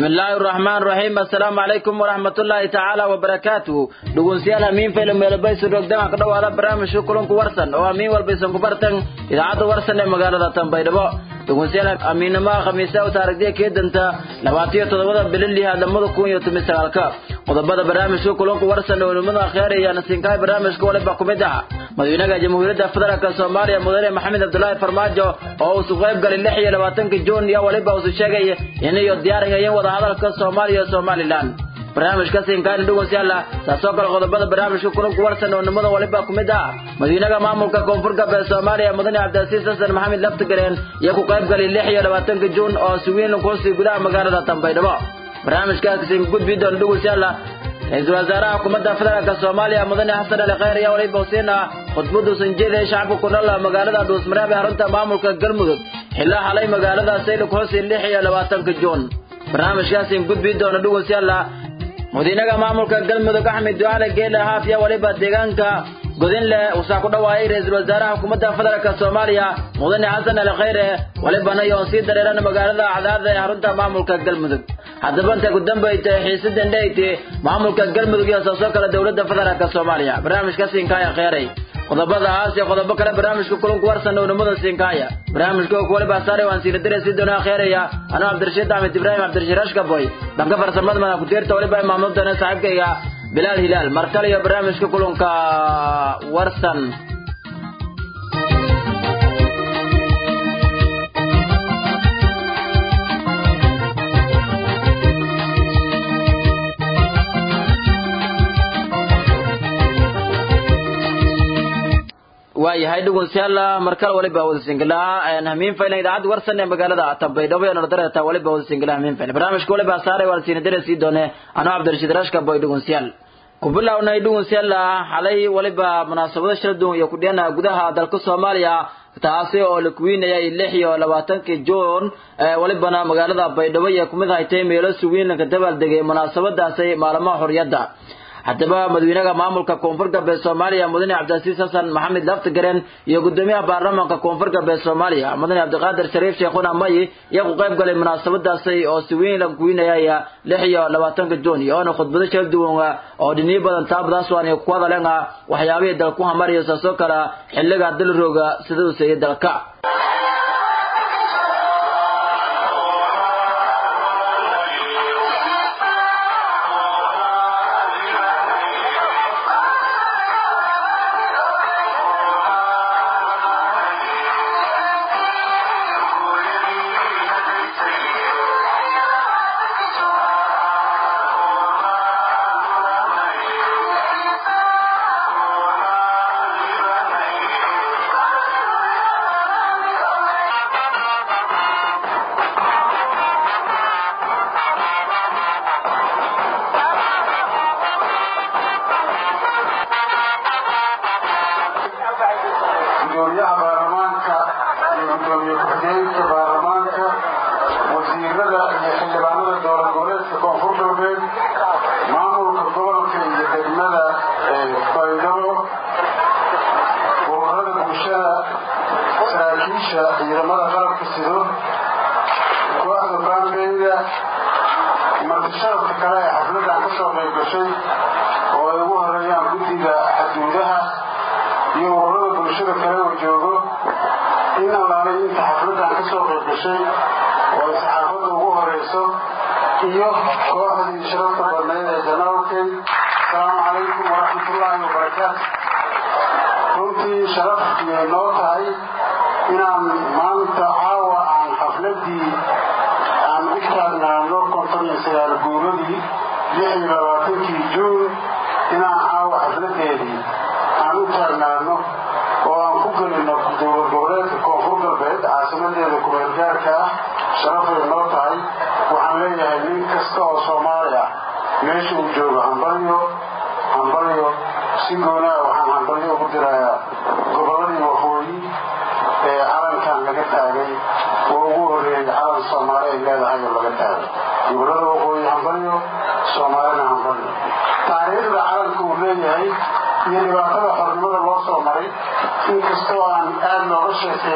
bismillaahi raxmaan raxiim assalaamu calaykum waraxmatullaahi tacaala wabarakaatuhu dhegeystayaal hamiin faylo meelabaysu rogdama ka dhowaada barnaamijka kulanku warsan oo hamiin walbaysan ku bartan idaacadda warsan ee magaalada tanbaydhabo dhegeystayaal hamiinnimaha khamiisa u taarigdiya keedanta labaatiyo toddobada bililiha lamada kun iyo toban sagaalka qodobada barnaamijka kulanku warsan ee culimada akheer iyo nasinkaay barnaamijka waliba ku mid ah madaxweynaha jamhuuriyadda federaalk soomaaliya mudane maxamed cabdulaahi farmaajo oo uu qayb galay lix iyo labaatanka juun iyo waliba uu sheegay inayo diyaarigayeen wadahadalka soomaaliya iyo somalilan barnaamijka sinkaan dhegeystayaal saasoo kale qodobada barnaamijka kulanku warsan oo nimada waliba ku mid ah madaxweynaha maamulka koonfur galbeed soomaaliya mudane cabdilcasiis xasan maxamed laftigareen iyo ku qayb galay lix iyo labaatanka juun oo suwiin kuusii gudaha magaalada tanbaydhabo barnaamijkaasi gudbi doona dhegeystayaal ra-iisul wasaaraha xukuumadda federaalk soomaaliya mudane xasan ali khayr ayaa waliba husiin ah khudbadu sanjeeda shacabka ku nool magaalada dhuusmareeb ee xarunta maamulka galmudug xilaa xalay magaalada saylik hoose lix iyo labaatanka juun barnaamijkaasi gudbi doona dhegeystayaal madiinaha maamulka galmudug axmed ducaale geele haafiya waliba deegaanka godinle wuxuu ku dhawaayay ra-iisul wasaaraha xukuumadda federaalk soomaaliya mudane xasan ali khayre walibana iyo sii dareeran magaalada cadaada ee xarunta maamulka galmudug haddaba inta ku dambaytay xiisadan dhayte maamulka galmudug iyo saasoo kale dowladda federaalk soomaaliya barnaamijka siinkaaya kheyray qodobadaas iyo qodobo kale barnaamijka kulanku warsan ownimada siinkaaya barnaamijka waliba saare waan siina dire si doonaa kheeraya anuu cabdirashiid axmed ibraahim cabdirashiid ashkaboy dhanka farsamada madax ku-tiirta waliba imaamno doona saaxiibkayga bilaal hilaal mar kale iyo barnaamijka kulanka warsan waayahay dhegeystayaal markale waliba wada singilaa hamiin faylan idaacadda warsan ee magaalada tanbaydhabo iyo nardareeta waliba wada singilaa hamiin faylan barnaamijka waliba saaray waa siina dare sii doone anoo cabdirashiid rashka boy dhegeystayaal ku bilownay dhegeystayaal xalay waliba munaasabado shala duwan iyo kudhiyana gudaha dalka soomaaliya taasi oo la kuwiinayay lix iyo labaatankii juun walibana magaalada baydhabo iyo kumid haytay meelo suwiinlanka dabaaldegay munaasabadaasi maalmaha xorriyadda haddaba madaxweynaha maamulka koonfur galbeed soomaaliya mudane cabdilcasiis xasan maxamed laftigaren iyo gudoomiyaha baarlamaanka koonfur galbeed soomaaliya mudane cabdiqaadir shariif sheekhuna mayi iyo ku qayb galay munaasabadaasi oo si weyn la kuwinayaya lix iyo labaatanka juun iyo oona khudbado kala duwan oo dhiniyo badan taabadaas waan ku hadaleen waxyaabihii dalku hamariyo saasoo kale xilliga dalrooga sida uu seeyay dalka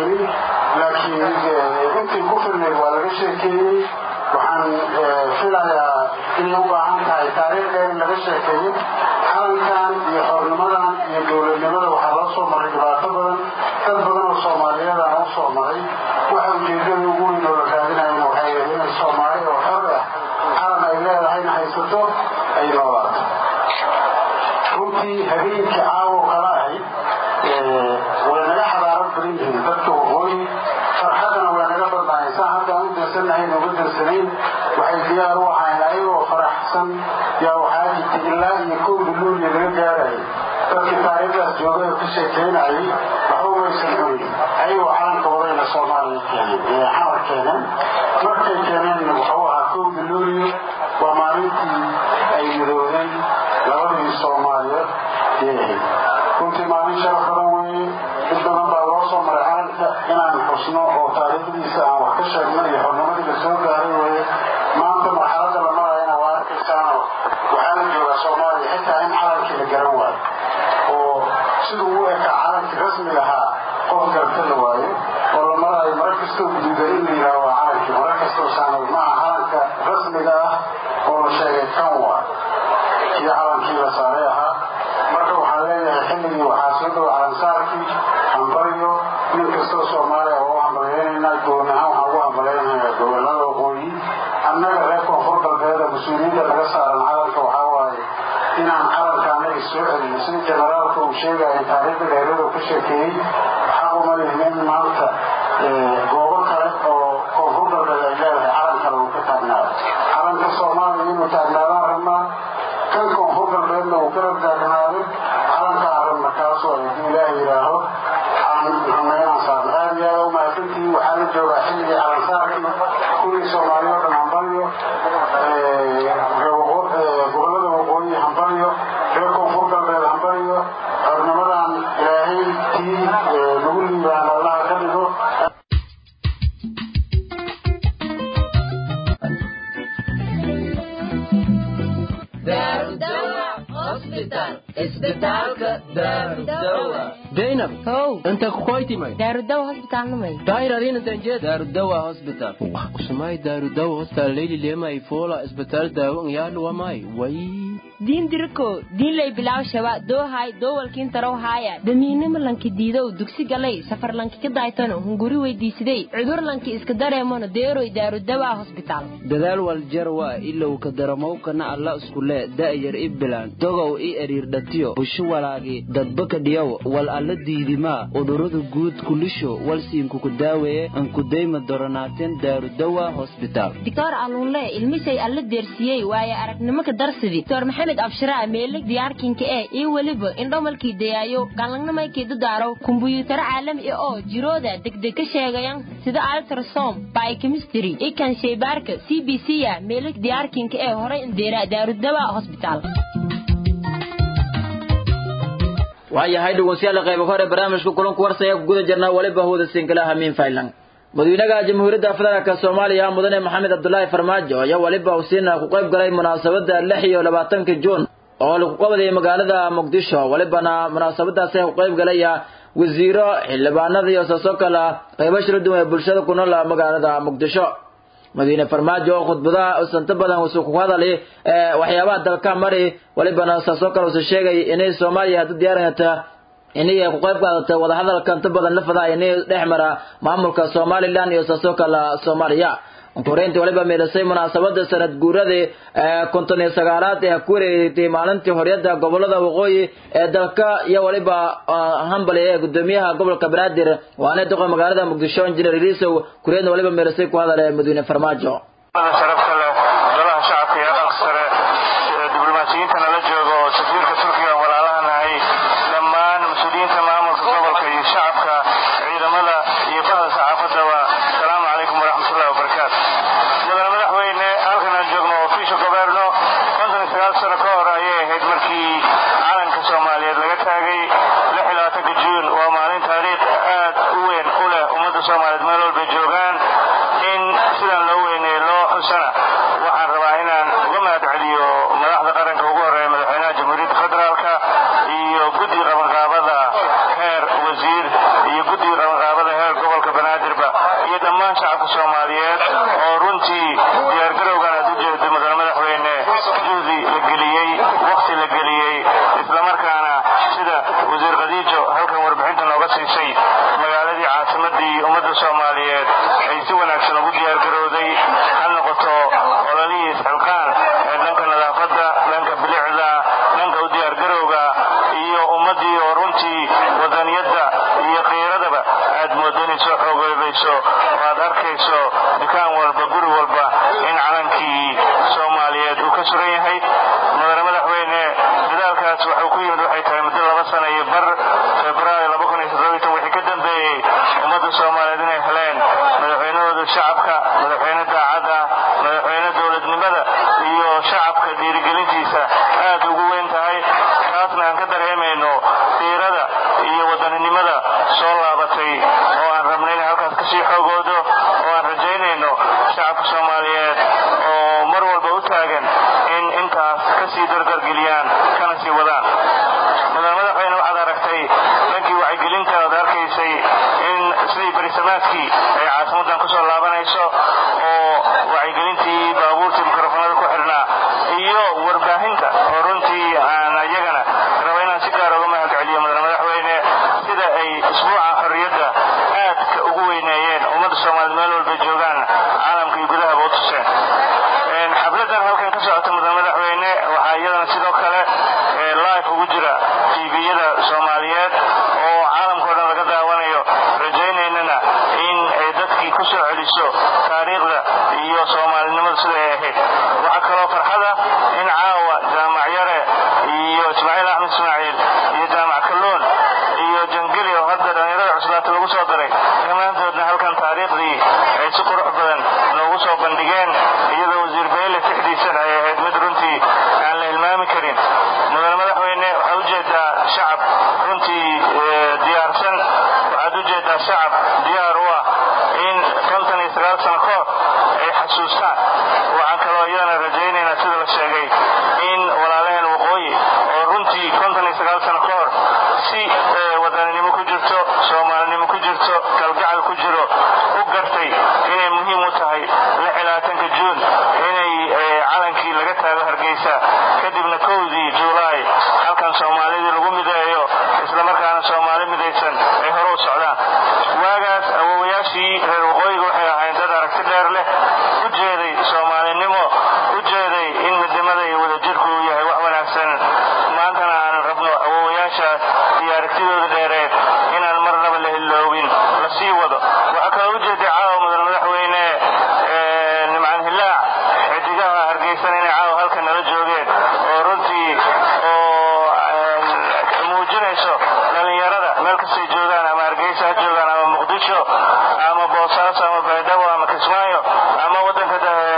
laakiin intii ku filnay waa laga sheekeeyey waxaan filayaa ayay u baahan tahay taariikhdeeda in laga sheekeeyo calankan iyo xornimadan iyo dowladnimada waxaa loo soo maray dhibaato badan dad badan oo soomaaliyadan u soo maray waxa ujeedada ugu weyn oo la raadinayana waxay yahay inay soomaali oo xor ah calan ay leedahayna haysato ay noolaato runtii habeenkii caawo kala ahayd way naga xadaarad badan yihiin dadka waqooyi farxadana way naga badnaayeen saan haddaan u dansanahayn uga dansanayn waxay diyaar u ahayn ayagoo faraxsan yaa waxaa jirtay ilaa iyo kowda luuliya laga gaarayay dadkii taariikhdaas joogay oo ka sheekeynayay waxba maysan cunin ayagoo calanka wadayna soomaaliya keeneen ee xamar keeneen markay keeneenna wuxuu ahaa kowda luuliya waa maalintii ay midoodeen labadii soomaaliyeed yay ahayd runtii maalin sharaf badan weeye did badan baa loo soo maray calanka inaan xusno oo taariikhdiisa aan wax ka sheegno iyo xornimadii la soo gaaray weeye maanta marxaladda la marayana waa arkaysaanoo waxaa la joogaa soomaaliya xitaa in calankii la garan waayo oo siduu u ekaa calankii rasmiga ahaa qof garta la waayo oo la maraayo mara kastoo guduudan in la yidhaha waa calankii mara kastoo saanad maaha calanka rasmiga ah oo la sheegay kan waa kii calankii la saaray ahaa marka waxaan leeyahay xilligii waxaa soo dhow calansaarkii hambaryo nin kastoo soomaaliya waa u hambaleynaynaa gooni ahaan waxaan ugu hambaleynayaa gobolada waqooyi annaga reer koonfur galbeeda mas-uuliyadda laga saaran calanka waxaa waaye inaan calanka annaga soo celino sida generaalka uu sheegaya taariikhda dheerada ka sheekeeyey xaq uma lihin in maanta goobo kale oo koonfur galbeed ay leedahay calan kale uu ka taagnaado calanka soomaaliya inuu taagnaadaan rabnaa kan koonfur galbeedna uu kala taagnaado calanka aan rabna kaasoo haddii ilaah yidhaaho aan rabna inaan saarno aad iyo aad u mahadsantihi waxaa la joogaa xilligii calansaarkii kuwii soomaaliya o dhan hambalyo gobolada waqooyi hambalyo reer koonfur galbeed hambalyo xornimadan ilaahay tii lagu liibaan allaha ka dhigo zainab how inta kukoytimay daarudawa hosbitaalnamay dairadinadanjed darudawa hospital usumay darudawa hospital leyli lemay fola isbitaal daawo ngyaadhuwamay way diin diriko diinlay bilaw shaba doohay doowalkiin tarow haaya damiinimo lanki diidow dugsi galay safar lanki ka daaytano hunguri weydiisidey cudur lanki iska dareemono deeroy daarudawa hosbitaal dadaal waljarwa ilow ka daramowkana alla iskule da'yar i bilaan dogow i eriirdhatiyo busho walaagi dadbaka dhiyow wal alla diidimaa udurada guud kulisho walsiinkuku daaweeye ankudayma doronaateen daarudawa hosbitaal doctor alluunle ilmisay alla deersiyey waaye aragnimo ka darsidi doctor maxamed abshiraa meelig diyaarkinka eh iyo weliba indhomalkii dayaayo galangnamaykii dadaaraw kumbuyuutaro caalami ah oo jirooda degdeg ka sheegayan sida altrasom biochemistry ikan shaybaarka c b c ya meelig diyaarkinka ee horay indeera daarudawa hosbitaal waayahay dhegeystayaal qaybo hore barnaamijka kulanku warsaya ku guda jirnaa waliba hooda sinkala hamiin faylan madaxweynaha jamhuuriyadda federaalk soomaaliya mudane maxamed cabdulaahi farmaajo ayaa waliba usiina ku qayb galay munaasabada lix iyo labaatanka juun oo lagu qabadayay magaalada muqdisho walibana munaasabadaasi ku qayb galaya wasiiro xildhibaanada iyo saasoo kale qaybo shila duwan ee bulshada ku nool magaalada muqdisho madaxweyne farmaajo oo khudbadaha usanto badan usuu ku hadalay waxyaabaha dalka mari walibana saasoo kale usu sheegay inay soomaaliya hadda diyaarata inay ku qayb qaadata wadahadalka inta badan la fadaa inay dhex mara maamulka somalilan iyo saasoo kale soomaaliya koreyntii waliba meelasay munaasabada sanad guuradii konton iyo sagaalaad ee ku wareegtay maalintii horyada gobolada waqooyi ee dalka iyo waliba hambali ee gudoomiyaha gobolka banaadir waana doqa magaalada muqdisho injineer ilisow kureedna waliba meelasay ku hadale madaxweyne farmaajo sharafta leh golaha shacabka iyo aqalka sare diblomaasiyiintana la joogo oo safiirka turkiga walaalahanahay dhammaan mas-uuliyiinta maamulka gobolka iyo shacabka ciidamada iyo bahda saxaafadaba asalaamu calaykum waraxmatullahi wabarakaatu mudane madaxweyne halkan aan joogno oo fiisha goberno konton iyo sagaal sano ka hor ayay ahayd markii calanka soomaaliyeed laga taagay lix iyo labaatanka juun waa maalin taariikh aad u weyn u leh ummadda soomaaliyeed meel walbay joogaan in sidan loo weyneeyo loo xusana waxaan rabaa inaan uga mahad celiyo madaxda qaranka ugu horeeya madaxweynaha jamhuuriyadda federaalka iyo guddiga qabanqaabada heer wasiir iyo guddiga qabanqaabada heer gobolka banaadirba iyo dhammaan shacabka soomaaliyeed oo runtii diyaargarowgan aad u jeedo mudane madaxweyne ka suran yahay mudane madaxweyne dadaalkaas wuxuu ku yimid waxay tahay muddo laba sana iyo bar februaayo laba kun iyo toddobiitan wixii ka dambeeyey ummadda soomaaliyeed inay heleen madaxweynahooda shacabka madaxweyne daacadda madaxweyne dowladnimada iyo shacabka dhiirigelintiisa aad ugu weyn tahay taasna aan ka dareemayno diirada iyo wadaninimada soo laabatay oo aan rabnay inay halkaas kasii xoogoodo oo aan rajaynayno shacabka soomaaliyeed oo mar walba u taagan in intaas kasii dardargeliyaan kana sii wadaan mudane madaxweyne waxaad aragtay dhankii wacyigelinta oad arkaysay in sidii berisamaadkii ay caasimadan kusoo laabanayso oo wacyigelintii baabuurtii mikrofoonada ku xidhnaa iyo warbaahinta oo runtii aan iyagana raba inaan si gaar uga mahad celiyo mudane madaxweyne sida ay isbuuca xorriyadda aadka ugu weyneeyeen ummadda soomaaliyed meel walba joogaan caalamka iyo gudahaba u tuseen xafladan halkan ka socota mudane madaxweyne waxaa iyadana sidoo kale live ugu jira tviyada soomaaliyeed oo caalamkao dhan laga daawanayo rajaynaynana in ay dadkii ku soo celiso taariikhda iyo soomaalinimada sida ay ahayd waxaa kaloo farxada in caawa jaamac yare iyo ismaaciil axmed ismaaciil iyo jaamac kalluun iyo jangeli oo hadda dhallinyarada cuslaata lagu soo daray dhammaantoodna halkan taariikhdii ay si qurux badan noogu soo bandhigeen iyadoo wasiir beyle tixdiisan ay ahayd mid runtii aan la hilmaami karin mudane madaxweyne waxaad ujeedaa shacab runtii diyaarsan waxaad ujeedaa shacab diyaar u ah in kontan iyo sagaal sano ka hor ay xasuustaan waxaan kaloo iyadana rajaynaynaa sida la sheegay in walaalaheen waqooyi oo runtii kontan iyo sagaal sano ka hor si wadaninimo ku jirto soomaalinimo ku jirto kalgacal ku jiro u gartay inay muhiim u tahay lixilaatanka juun inay calankii laga taago hargeysa kadibna kowdii juulaay halkan soomaalidii lagu mideeyo islamarkaana soomaali midaysan ay hore u socdaan waagaas awowayaashii reer waqooyiga waxay ahayn dad aragti dheer leh u jeeday soomaalinimo u jeeday in midnimada iyo wadajirku uu yahay wax wanaagsan maantana aan rabno awowayaashaas iyo aragtidooda dheereed inaan marnaba la hiloobin la sii wado waxaa kaloo ujeeday caawa mudane madaxweyne nimcan hilaac xidigaha hargeysan inay caawa halkan nala joogeen oo runtii oo muujinayso dhallinyarada meel kastay joogaan ama hargeysa ha joogaan ama muqdisho ama boosaaso ama baydhabo ama kismaayo ama waddanka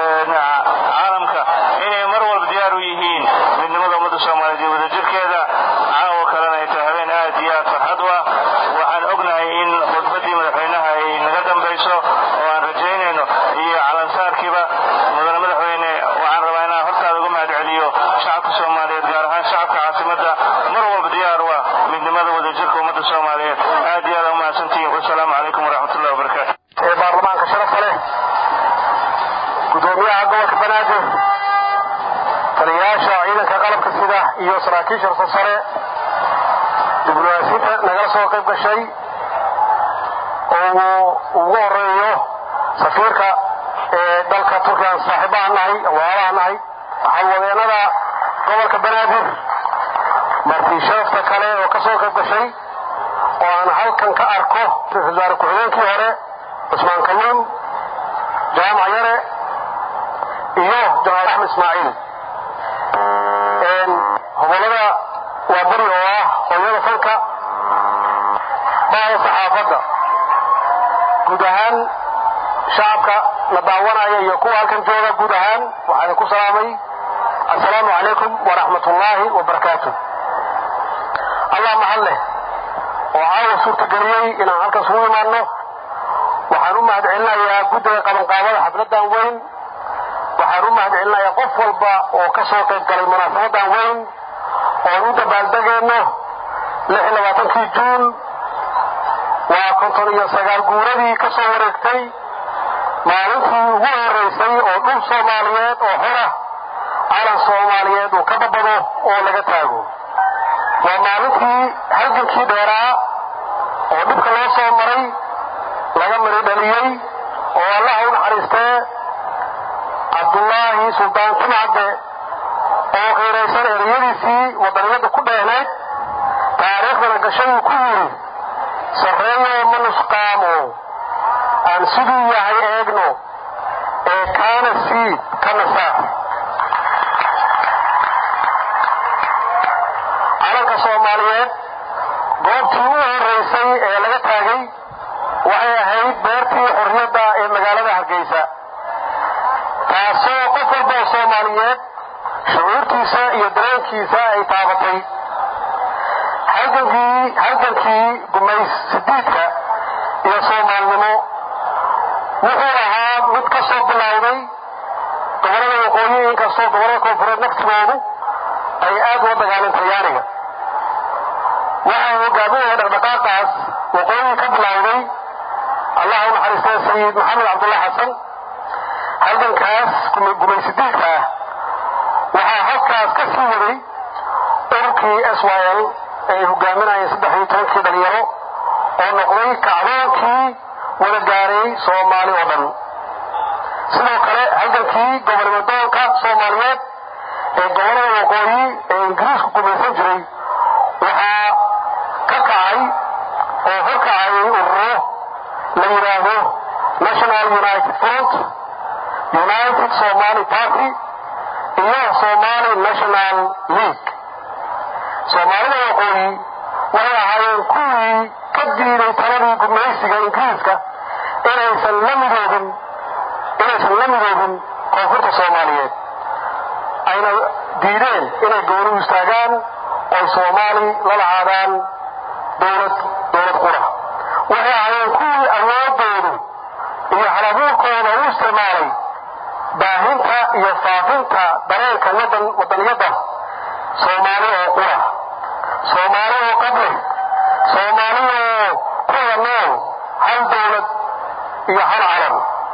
caalamka inay mar walba diyaar u yihiin midnimada ummadda soomaaliyeed iyo wadajirkeeda caawo kalena ay tahay habeen aad iyo aad farxad u ah waxaan ognahay in khudbaddii madaxweynaha ay naga dambayso oo aan rajaynayno iyo calansaarkiiba mudane madaxweyne waxaan rabaa inaan hortaada uga mahad celiyo shacabka soomaaliyeed gaar ahaan shacabka caasimadda mar walba diyaar u ah midnimada wadajirka ummadda soomaaliyeed aad iyo aad umahadsantihiin wasalaamu calaykum waraxmatullahi wabarakaatu ee baarlamaanka sharafta leh gudoomiyaha gobolka banaadir taliyayaasha ciidanka qalabka sida iyo saraakiisha rasa sare diblomaasiinta nagala soo qayb gashay oo uu ugu horeeyo safiirka ee dalka turkiyan saaxiibaha nahay waalaha nahay waxalwadeenada gobolka banaadir marti sharafta kale oo ka soo qayb gashay oo aan halkan ka arko ra-isul wasaare ku-xigeenkii hore cusmaan kalluun jaamac yare iyo jamaal axmed ismaaciil hobolada waa beri oo ah hooyada fanka baada saxaafadda guud ahaan shacabka la daawanaya iyo kuwa halkan jooga guud ahaan waxaan ku salaamay assalaamu calaykum waraxmatullaahi wabarakaatu allah mahad leh oo caawa suurtageliyey inaan halkan isugu imaanno waxaan u mahad celinayaa guddiga qabanqaabada xafladdan weyn waxaan u mahad celinayaa qof walba oo ka soo qayb galay munaasabadan weyn oon u dabaaldegeenno kii juun waa konton iyo sagaal guuradii ka soo wareegtay maalintii ugu horeysay oo dhul soomaaliyeed oo hora calan soomaaliyeed uu ka babado oo laga taago waa maalintii halgankii dheeraa oo dhibka loo soo maray laga mari dhaliyey oo allaha u naxariistee cabdullaahi suldaan timcadde oo qiiraysan ereyadiisii wadaniyadda ku dheehnayd taariikhdana gashaduu ku yidhi sarreeyo ma nusqaamo aan siduu yahay eegno ee kaana siid ka nasaar soomaaliyeed goobtii u horeysay ee laga taagay waxay ahayd beertii xorriyadda ee magaalada hargeysa taasoo qof walba oo soomaaliyeed shucuurtiisa iyo dareenkiisa ay taabatay halgankii halgankii gumays sidiidka iyo soomaalnimo wuxuu ahaa mid ka soo bilowday gobollada waqooyi inkastoo gobollada koonfureed naftigoodu ay aad uga dagaaleen talyaaniga waxaa hogaaminaya dhaqdhaqaaqaas waqooyi ka bilowday allah u naxariistay sayid maxamed cabdulla xasan halgankaas gumaysidiidka ah waxaa halkaas ka sii waday ururkii s y l ay hogaaminayeen saddex iyo tobankii dhalinyaro oo noqday kacdoonkii wada gaaray soomaali oo dhan sidoo kale halgankii gobolnimadoonka soomaaliyeed ee gobollada waqooyi ee ingiriisku gumaysan jiray waxaa ka kacay oo horkacayay ururo la yidhaahdo national united front united somali party iyo somali national league soomaalida waqooyi waxay ahaayeen kuwii ka diiday taladii gumaysiga ingiriiska inaysan la midoobin inaysan la midoobin koonfurta soomaaliyeed ayna diideen inay gooni u istaagaan oy soomaali la lahaadaan dowlad dowlad qura waxay ahaayeen kuwii awoodoodu iyo halabuurkooda u isticmaalay baahinta iyo faafinta dareenka wadan wadaniyadda soomaali oo qura soomaali oo qableh soomaali oo kuwada nool hal dowlad iyo hal calan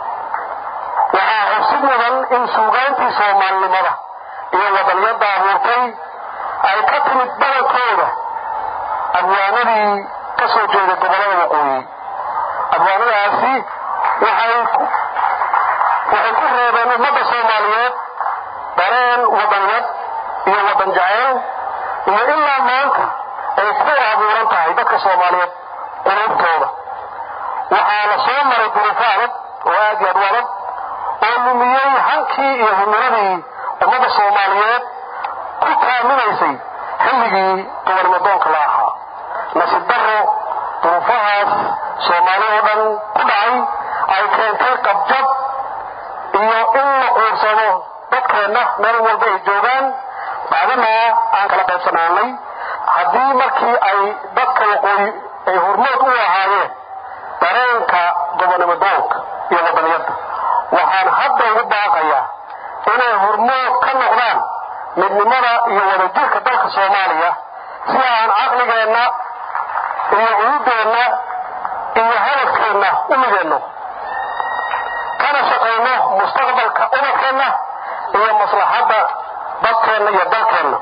waxaa xubsid mudan in suugaantii soomaalinimada iyo wadaniyadda abuurtay ay ka timid badankooda abwaanadii ka soo jeeday gobollada waqooyi abwaanadaasi waxay waxay ku reebeen ummadda soomaaliyeed dareen wadaniyad iyo wadan jaceyl iyo ilaa maanta ay ku abuuran tahay dadka soomaaliyeed quluubtooda waxaa la soo maray duruufo adag oo aad iyo aad u adag oo lumiyey hankii iyo himiladii ummadda soomaaliyeed ku taaminaysay xilligii gobolnimadoonka la ahaa nasiib darro duruufahaas soomaali oo dhan ku dhacay ay keentay qabjab iyo in la quursado dadkeenna meel walba ay joogaan bacdimaa aan kala qaybsanaanay haddii markii ay dadka waqooyi ay hormood u ahaayeen dareenka gobonimadoonka iyo wadaniyadda waxaan hadda ugu baaqayaa inay hormood ka noqdaan midnimada iyo wadajirka dalka soomaaliya si aan caqligeenna iyo cududeenna iyo hadafkeenna u mideenno kana shaqayno mustaqbalka ubadkeenna iyo maslaxadda dadkeenna iyo dalkeenna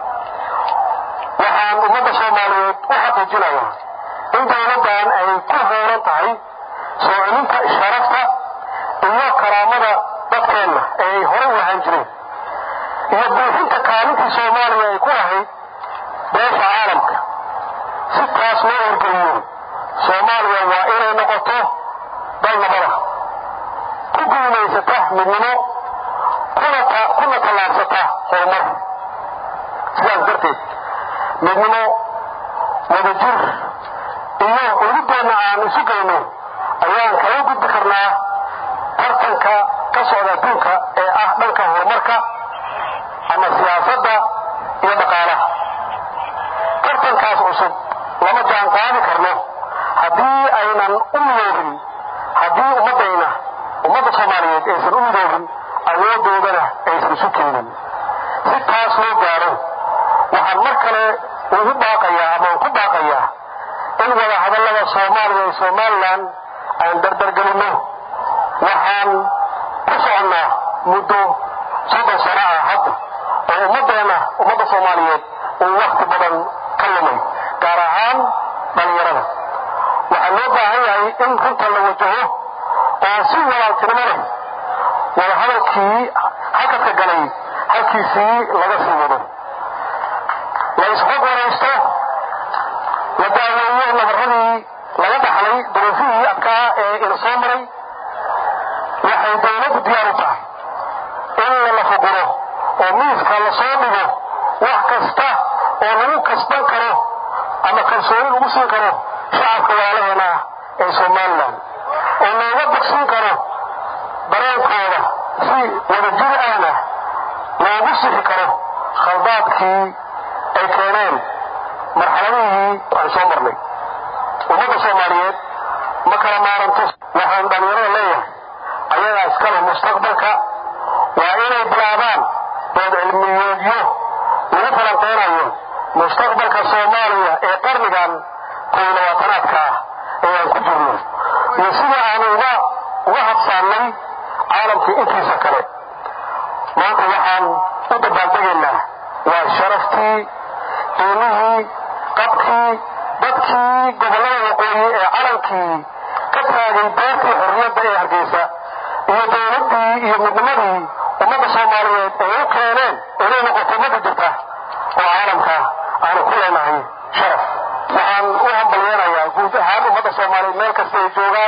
waxaan ummadda soomaaliyeed u xaqiijinayaa in dowladdan ay ku hooran tahay soo celinta sharafta iyo karaamada dadkeenna ee ay horey u lahaan jireen iyo buuxinta kaalintii soomaaliya ay ku lahayd beesha caalamka si taas loo horgeliyo soomaaliya waa inay noqoto dal nabada ku guulaysata midnimo kuna tallaabsata horumar sidaas darteed midnimo wadajir iyo cududeenna aan isu geyno ayaan kaga gudbi karnaa tartanka ka socda adduunka ee ah dhanka horumarka ama siyaasadda iyo dhaqaalaha tartankaas cusub lama jaan qaadi karno haddii aynan u midoobin haddii ummaddayna ummadda soomaaliyeed aysan u midoobin awoodoodana aysan isu keenin si taas loo gaaro waxaan mar kale ugu baaqayaa amaan ku baaqayaa in wada hadallada soomaaliya iyo somalilan aan dardargelinno waxaan ku soconnaa muddo soddon sano ah hadda oo ummaddeenna ummadda soomaaliyeed uu wakhti badan ka lumay gaar ahaan dhallinyarada waxaa loo baahan yahay in runta la wajaho oo si walaaltinimo leh wada hadalkii hakadka galay halkiisii laga sii wado la isxog waraysto la daaweeyo nabaradii laga dhaxlay duruufihii adkaa ee ina soo maray waxay dowladdu diyaar u tahay in la fuguro oo miiska la soo dhigo wax kasta oo lagu kasban karo ama kalsooni lagu siin karo shacabka walaalaheena ah ee somalilan oo looga bogsin karo dareenkooda si wadajir ahna loogu sixi karo khaldaadkii ay keeneen marxaladihii aan soo marnay ummadda soomaaliyeed ma kala maaranto waxaan dhallinyarada leeyahay ayagaa iskale mustaqbalka waa inay bilaabaan dood cilmiyeedyo lagu falanqeynayo mustaqbalka soomaaliya ee qarnigan kow labaatanaadka ah ee aan ku jirno iyo sida aanu uga uga habsaannay caalamkii intiisa kale maanta waxaan u dabaaldegaynaa waa sharaftii qiimihii qabkii dadkii gobollada waqooyi ee calankii ka taagay beertii xorriyadda ee hargeysa iyo dowladdii iyo midnimadii ummadda soomaaliyeed ay u keeneen inay noqoto ummadda jirta oo caalamka aanu ku leenahay sharaf waxaan u hambalyeenayaa guud ahaan ummadda soomaaliyeed meel kasta ay joogaan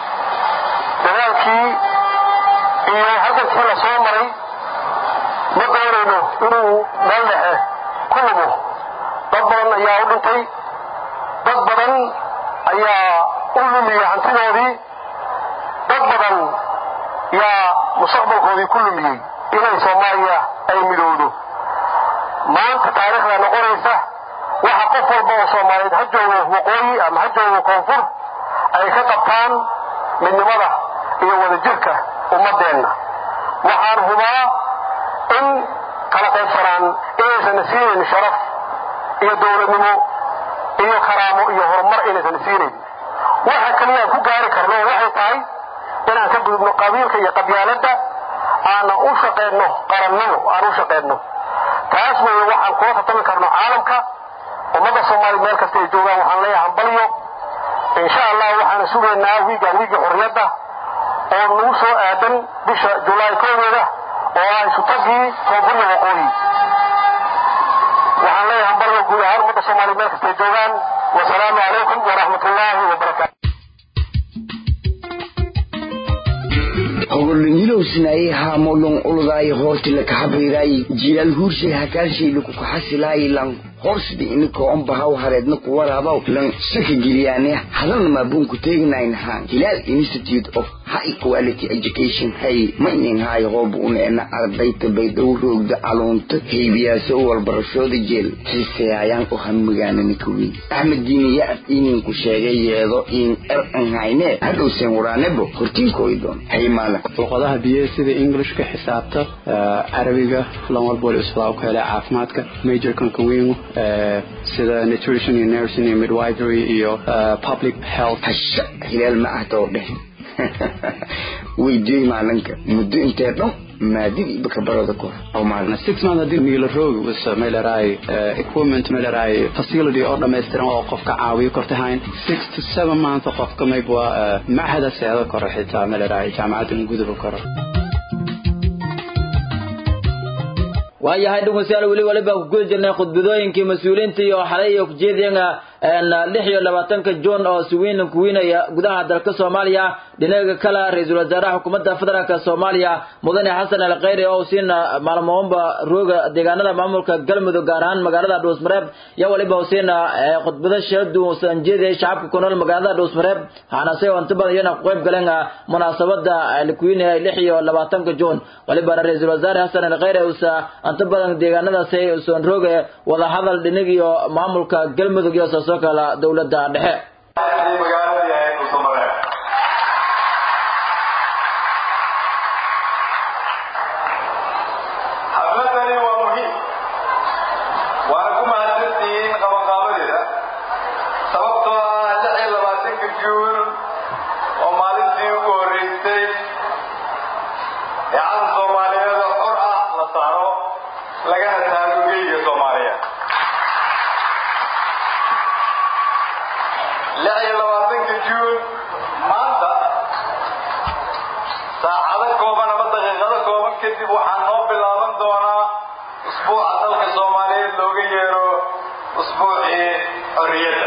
dadaalkii iyo halgankii la soo maray ma doonayno inuu meel dhexe ku lumo dad badan ayaa u dhintay dad badan ayaa u lumiya hantidoodii dad badan yaa mustaqbalkoodii ku lumiyey inay soomaaliya ay midowdo maanta taariikhda noqonaysa waxa qof walba oo soomaaliyeed ha joogo waqooyi ama ha joogo koonfur ay ka qabtaan midnimada iyo wadajirka ummaddeenna waxaan hubaa in kala qaybsanaan inaysan siinayn sharaf iyo dowladnimo iyo karaamo iyo horumar inaysan siinayn waxa kaliya aan ku gaari karno waxay tahay inaan ka gudubno qabiilka iyo qabyaaladda aana u shaqayno qarannimo aan u shaqayno taas weeye waxaan kula tartami karno caalamka ummadda soomaaliya meel kasta ay joogaan waxaan leeyahay hambalyo insha allah waxaana sugaynaa wiigaan wiigii xorriyadda oo nagu soo aadan bisha julaay kowdeeda oo ah isutagii koonfurya waqooyi waxaan leeyahay hambalyo guud ahaan ummadda soomaaliya meel kasta ay joogaan wasalaamu calaykum waraxmatullaahi wabarakaatu hogolingilowsinaye haamolong uludaay hoortila kahabayraay jilaal huurshay hakaashayla kukaxasilaay lang horsdi inika ombahaw hareedna kuwaraabaw lang saka geliyaane hadalna maabuunku teegnayn haan hilaal institute of high quality education hay maynin haay hoob uneena ardayta baydhow roogda caluunta haybiyaasa walbarashooda jeel xiiseyaayaan u hamigaanana kaweyn axmed diini yacab ininku sheegay yeedo in er an hayne hadhowseen waraanebo hortiinkoydon hay maalan luqadaha biye sida englishka xisaabta carabiga lan walbool isbaa ku helay caafimaadka majorkan kaweyn sida nutrition iyo nursing iyo midwifery iyo public health hasha hilaal ma ahtoo dheh weydiiyey maalinka muddo intee dhan maadidii baka barada kor oo maalin six months hadii miila roog was meelaray equipment meelaray facility oo dhammaystiran oo qofka caawiyo kortahayn six to seven months qofka mayb waa machada seedo koro xitaa meelaray jaamacadda guduba koro waayahay dhegeystayaal weli waliba ku guda jirnay khudbadooyinkii mas-uuliyiinta iyo xalay iyo kujeediyana lix iyo labaatanka juun oo siwiin kuwiinaya gudaha dalka soomaaliya dhinaga kale ra-iisul wasaaraha xukuumadda federaalk soomaaliya mudane xasan al khayri oo siina maalmoonba rooga deegaanada maamulka galmudug gaar ahaan magaalada dhuusmareeb iyo waliba siina khudbado shadu sanjeediyay shacabka ku nool magaalada dhuusmareeb waxaana se inta badan iyana ku qayb galeen munaasabada kuwiinaya lix iyo labaatanka juun waliba ra-iisul wasaare xasan al khayri usa inta badan deegaanadaasi usan rooga wada hadal dhinig iyo maamulka galmudug iyo soo kala dowladda dhexe xafladani waa muhiim waana ku mahadsantihiin qabanqaabadeeda sababtoo ah lix iyo labaatanka juun oo maalintii ugu horreysay ee calan soomaaliyeed oo xor ah la saaro lagana taago geyga soomaaliya lix iyo labaatanka juun maanta saacado kooban ama daqiiqado kooban kadib waxaa noo bilaaban doonaa usbuuca dalka soomaaliyeed looga yeero usbuucii xorriyadda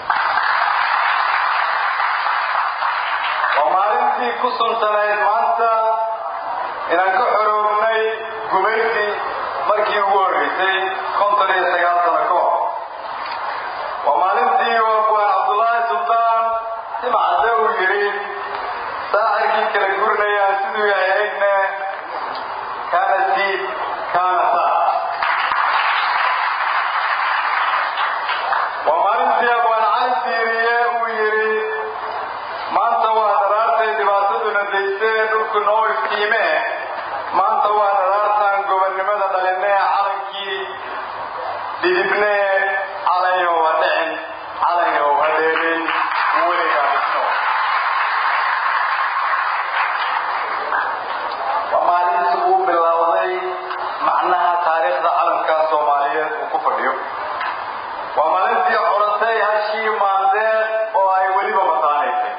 waa maalintii ku suntanayd maanta inaan ka xoroobnay gumaydii markii ugu horreysay konton iyo sagaal sano ka hor sii kala gurinayaan siduu yahay egne kaana siid kaana saa waa maalintii abwaan cali diiriye uu yidhi maanta waa dharaartay dhibaataduna daysee dhulku noo iftiimee maanta waa dharaartaan gobonnimada dhalinee calankii dhidibnee calanyow ha dhicin calanyow ha dheerin weligaa dhisno waa maalintii uu bilowday macnaha taariikhda calanka soomaaliyeed uu ku fadhiyo waa maalintii codatay hashii maandeeq oo ay weliba mataanaysay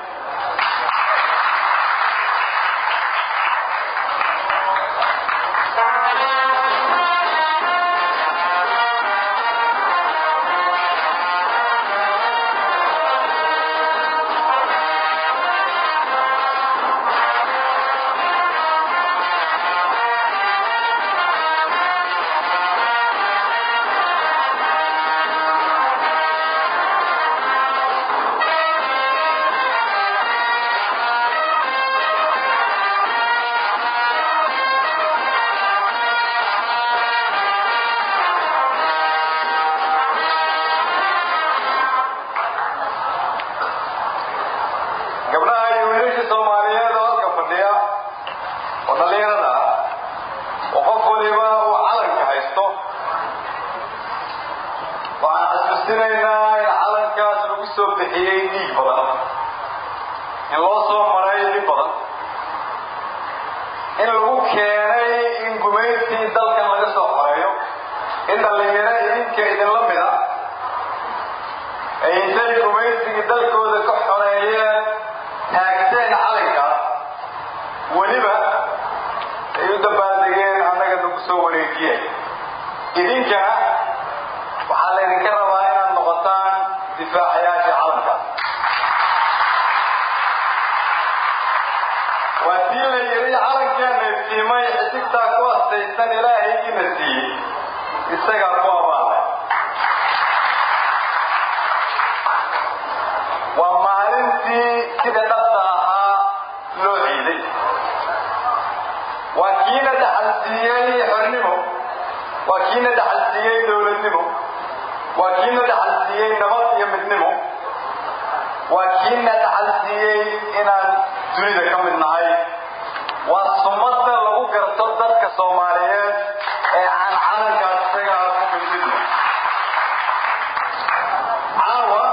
gabdhaha iyo wiilasha soomaaliyeed oo halka fadhiya oo dhallinyarada ah oo qof waliba uu calanka haysto waxaan xasuusinaynaa in calankaas lagu soo bixiyey dhiig badan in loo soo maray dhib badan in lagu keenay in gumaystii dalkan laga soo xoreeyo in dhallinyaro idinka idinla mid ah ay intay gumaysigii dalkooda ka xoreeyeen taagteen calankaas weliba ay u dabaaldegeen annaga nagu soo wareejiyeen idinkana waxaa laydinka rabaa inaad noqotaan difaacayaasha calankaas waa tii la yidhi calankeena iftiimay xisigtaa ku astaysan ilaahaygiina siiyey isagaa ku abaalay waa maalintii sida dhabta ahaa loo ciiday waa kiina dhaxalsiiyey xornimo waa kiina dhaxalsiiyey dowladnimo waa kiina dhaxalsiiyey nabad iyo midnimo waa kiina dhaxalsiiyey inaan dunida ka mid nahay waa sumadda lagu garto dadka soomaaliyeed ee aan calankaas isagaa ku midmidno caawa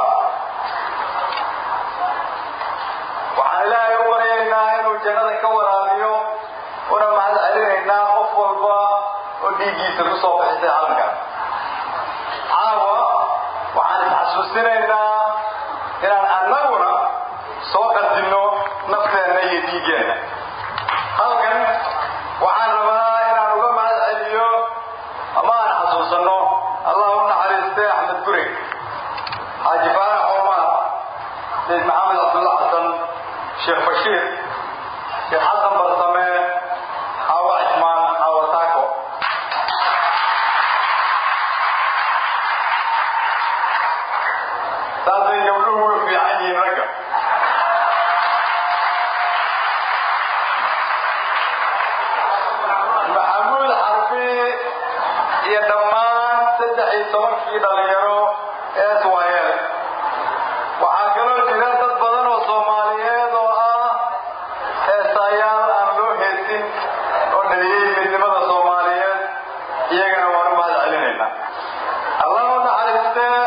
waxaan ilaahay u baryaynaa inuu jannada ka waraabiyo una mahad celinaynaa qof walba oo dhiiggiisa ku soo bixisay calankaas caawa waxaan isxasuusinaynaa inaan annaguna soo qadinno nafteenna iyo dhiiggeenna halkan waxaan rabaa inaan uga mahad celiyo ama aan xasuusanno allah u naxariistay axmed guri xaaji faarax omar sayid maxamed cabdulla xasan sheekh bashiir sheekh xasan barsame xaawo cismaan xaawo taako saasay gabdhuhu uga fiican yihiin ragga maxamuud xarbi iyo dhammaan saddex iyo tobankii dhalinyaro ee swayel waxaa kaloo jira dad badan oo soomaaliyeed oo ah heesayaal aan loo heesin oo dhaliyey midnimada soomaaliyeed iyagana waan u mahad celinaynaa allah u naxariistee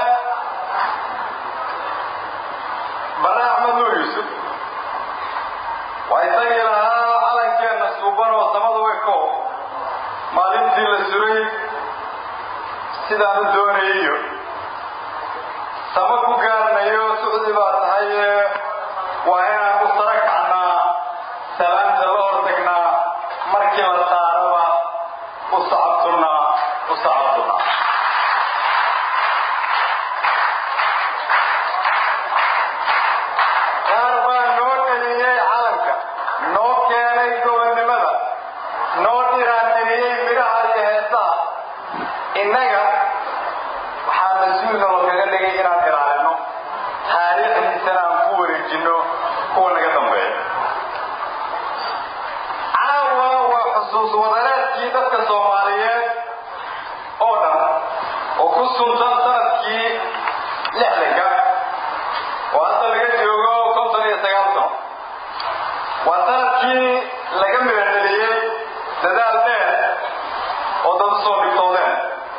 bare axmed nuur yuusuf waa isagii lahaa calankeenna suuban oo samada way ko maalintii la suray sidaan u doonayiyo sama ku gaarnayo sucdi baa tahaye waa inaan u sara kacnaa salaanta la hortagnaa markii la saaraba u sacabtunnaa u sacabtunnaa qaar baa noo dhaliyey calanka noo keenay gobonnimada noo dhiraandiriyey midhaha iyo heesaha innaga waxaa mas-uulna loo kaga dhigay inaan ilaalino taariikhdiisana aan ku wareejinno kuwa naga dambeeya xusuus wadareedkii dadka soomaaliyeed oo dhan oo ku suntan sanadkii lixdanka oo hadda laga joogo konton iyo sagaal sano waa sanadkii laga meerdheliyey dadaal dheer oo dad usoo dhigtoodeen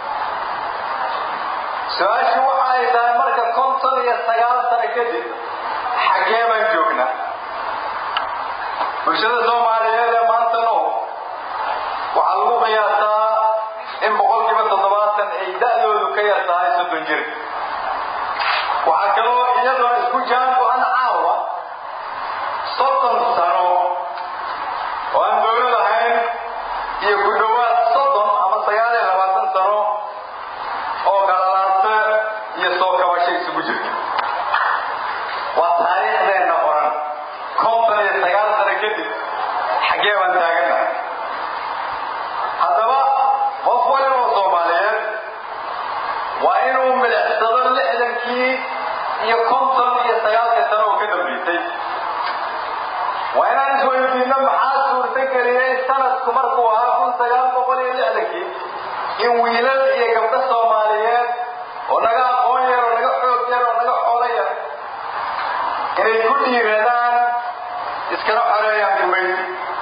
su-aashu waxa ay tahay marka konton iyo sagaal sano kadib xaggee baan joognaa bulshada soomaaliyeed ee maanta nool waxaa lagu qiyaasaa in boqolkiiba toddobaatan ay da'doodu ka yar tahay soddon jir waxaa kaloo iyadoo isku jaan go-an caawa soddon sano oo aan dowlad ahayn iyo ku dhowaad soddon ama sagaal iyo labaatan sano oo galalaase iyo soo kabasho isugu jirta waa taariikhdeenna qoran konton iyo sagaal sano kadib xaggee baan taaganahay haddaba qof waliba oo soomaaliyeed waa inuu milicsado lixdankii iyo konton iyo sagaalkii sano oo ka dambaysay waa inaan isweydiino maxaa suurtageliyey sanadku markuu ahaa kun sagaal boqol iyo lixdankii in wiilal iyo gabdho soomaaliyeed oo naga aqoon yar oo naga xoog yar oo naga xoolo yar inay ku dhiiradaan iskana xoreeyaan gumaysi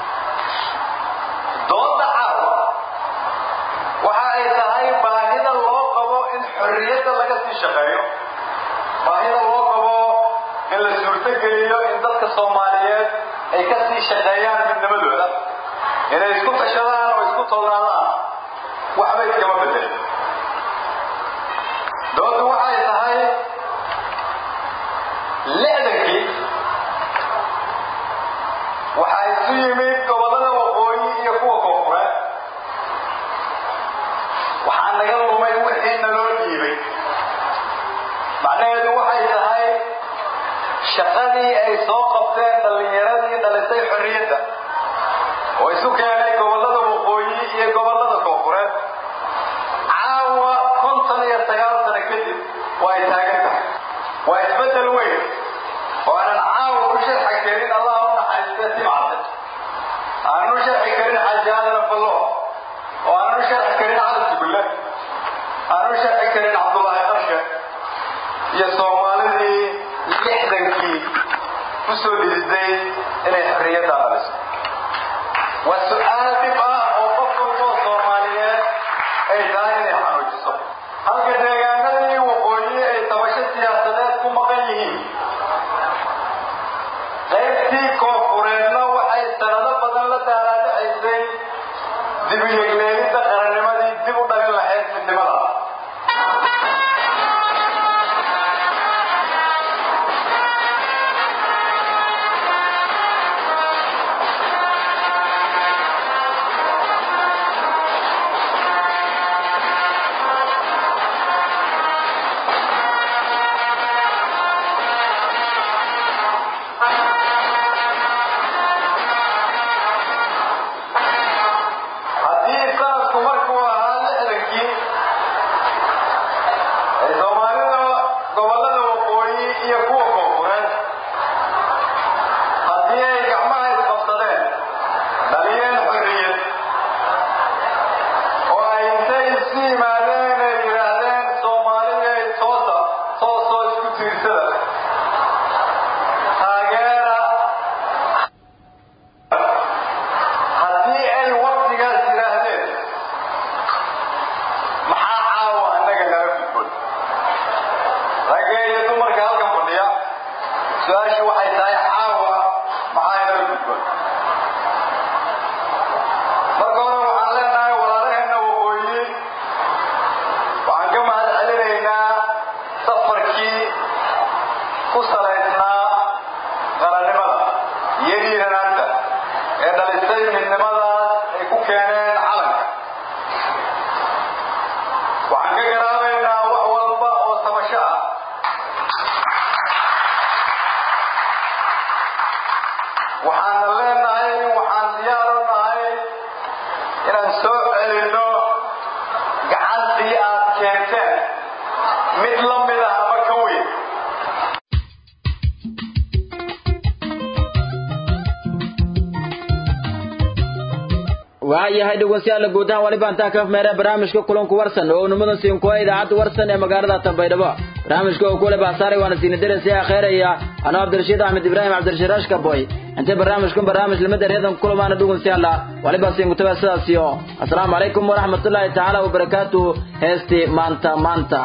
dooda caawa waxa ay tahay baahida loo qabo in xorriyadda laga sii shaqeeyo baahida loo qabo in la suurtogeliyo in dadka soomaaliyeed ay ka sii shaqeeyaan midnimadooda inay isku tashadaan oo isku tolnaadaan waxba iskama bedel doodu waxay tahay lixdankii waxaa isu yimid gobollada waqooyi iyo kuwa koonfureed waxaa naga lumay wixii naloo dhiibay macnaheedu waxay tahay shaqadii ay soo qabteen dhallinyaradii dhalisay xorriyadda oo isu keenay gobollada waqooyi iyo gobollada koonfureed caawa konton iyo sagaal sano kadib waa ay taagan tahay waa isbeddel weyn oo aanan caawa u sharxi karin allah u naxariistee simcade aanan u sharxi karin xajaadana fallo oo aanan u sharxi karin cali tugulle aanan u sharxi karin cabdullaahi qarshe iyo soomaalidii lixdankii ku soo dhididay inay xorriyadda dhaliso waa su-aal dhib ah oo qof walboo soomaaliyeed ay tahay inay xanuujiso halka deegaanadii waqooyi ay tabasho siyaasadeed ku maqan yihiin qaybtii koonfureedna waxay sanado badan la daalaadhacaysay dibiyegleelidda qarannimadii dib u dhalin lahayd midnimada haddii sanadku markuu ahaa lixdankii ay soomaalida gobollada waqooyi iyo kuwa koonfureed haddii ay gacmaha isqabsadeen dhaliyeen xorriyad oo ay intay isu yimaadeen ay yidhaahdeen soomaaliday toosa toosoo isku tiirsada taageera haddii ay waktigaas yidhaahdeen maxaa caawa annaga nala gudboon ragga iyo dumarka halkan fadhiya su-aashu waxay tahay caawa maxaa inala gudboon marka hore waxaan leenahay walaalaheenna waqooyi waxaan ka mahad celinaynaa safarkii ku salaysnaa qarannimada iyo dhiiranaanta ee dhalisay midnimadaas ay ku keeneen calanka waxaan ka garaabaynaa wax walba oo tabasho ah waxaana leenahay waxaan diyaar u nahay inaan soo celinno gacantii aad keenteen mid la mid ah ama ka weyn waayahay dhegeystayaal guud ahaan waliba intaa ka meera barnaamijka kulanku warsan oo nimadan siin kuwa idaacadda warsan ee magaalada Tanbaydhabo barnaamijka oo kule baasaray waana siin darasiya akhiiraya ana Abdirashiid Ahmed Ibrahim Abdirashiid Ashkaboy inta barnaamijkan barnaamij lama dareedan kulamaana dhegeystayaal waliba siin kutaba sidaas iyo assalaamu calaykum waraxmatullaahi tacaala wabarakaatuh heesti maanta maanta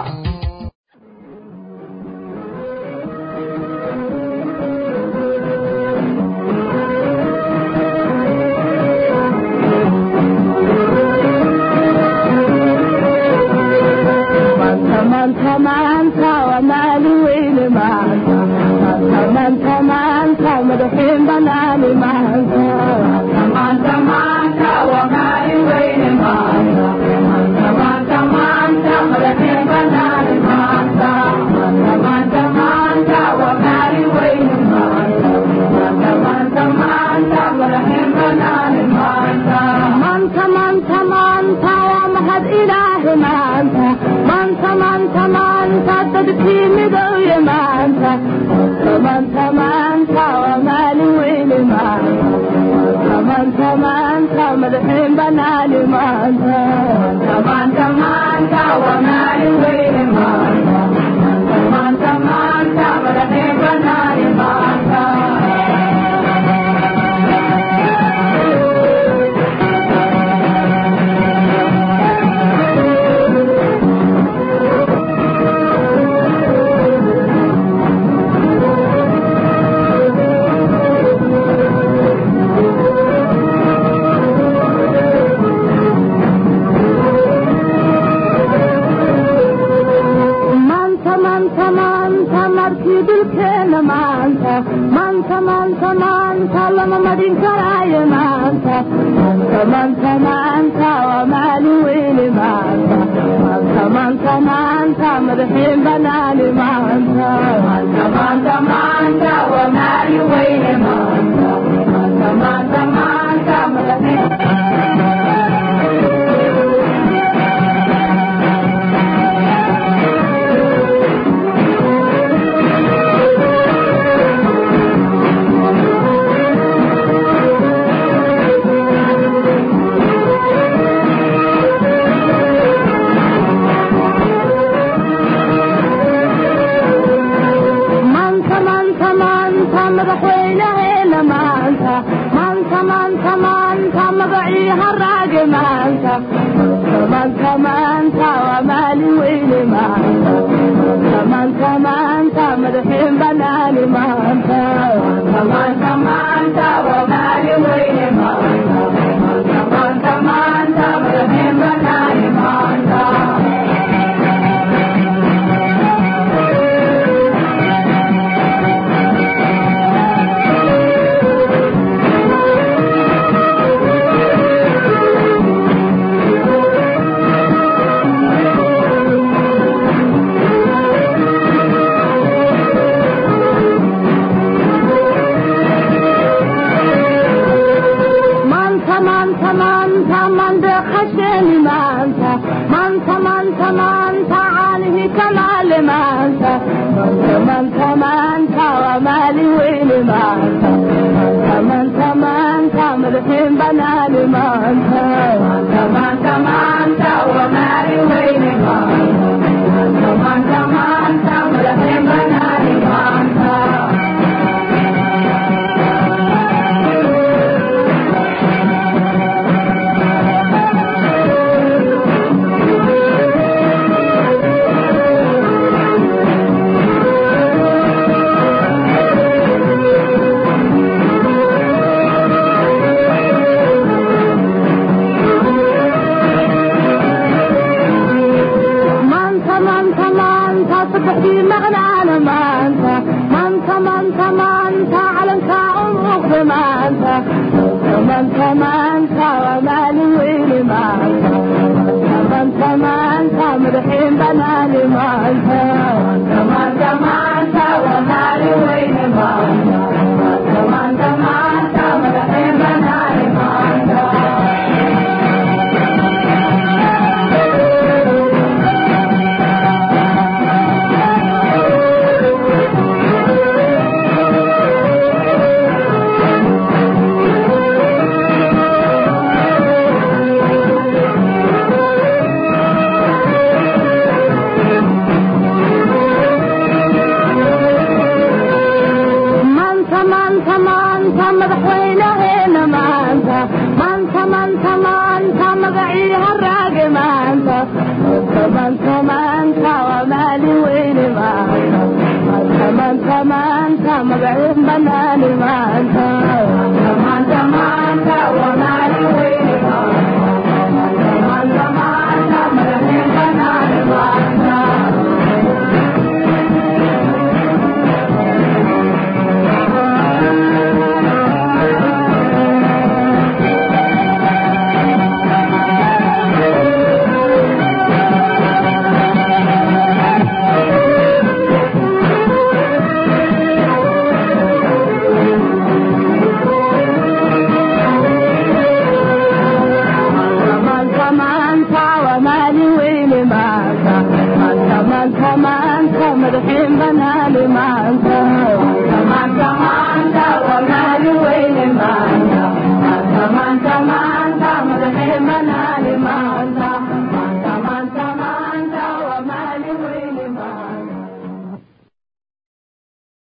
maanta